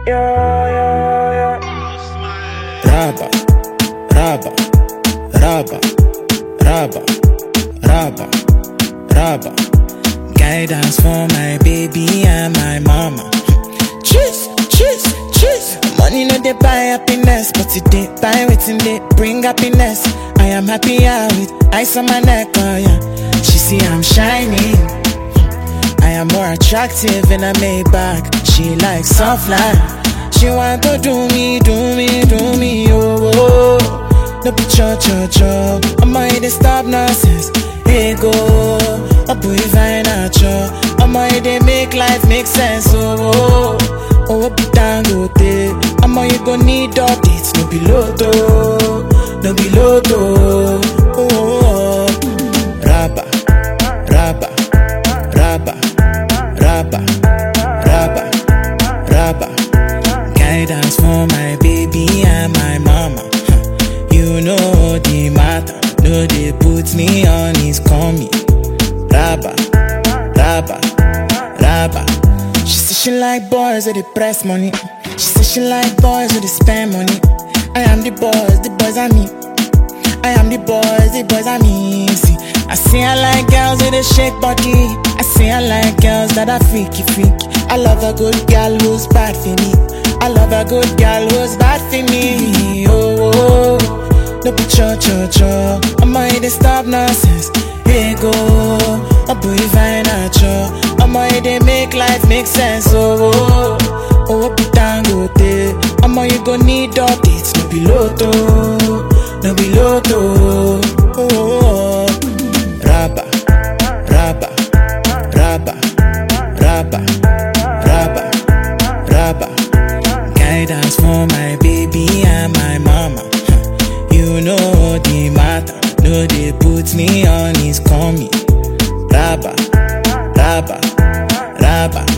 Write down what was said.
Yeah, yeah, yeah. Raba, raba, raba, raba, raba, raba. Guidance for my baby and my mama. Cheese, cheese, cheese. Money no dey buy happiness, but it dey buy wetin dey bring happiness. I am happier with ice on my neck, oh yeah. She see I'm shining. I am more attractive in a Maybach. She likes soft life. She want to do me, do me, do me, oh. oh. No be cho cho cho. I'ma hit the stop nonsense. Hey go, oh boy fine at cho. I'ma hit they make life make sense, oh. oh. Oh, be dangote. I'ma you gon' need updates. No be loto, no be loto. Oh, oh, oh. Rabba, rabba, rabba, rabba, rabba, rabba. Guidance for my baby and my mama. Huh. You know the matter. No, they put me on his coming. Rabba, rabba, rabba. She say she like boys with the press money. She say she like boys with the spend money. I am the boys, the boys are me. I am the boys, the boys are me. See, I say I like girls with a shake body. I say I like girls that are freaky freaky. I love a good girl who's bad for me. I love a good girl who's bad for me. Oh, oh, oh. no be cho cho cho. I'ma hit the stop nonsense. Here go, a boy fine at cho. I'ma hit they make life make sense. Oh, oh, oh, oh be dangote. I'ma you gon' need updates. No be loto, no be loto. Oh, oh, oh. Rabba, rabba, rabba, rabba, rabba, rabba. Guidance for my baby and my mama. Huh. You know the matter. No, they put me on his coming. Rabba, rabba, rabba.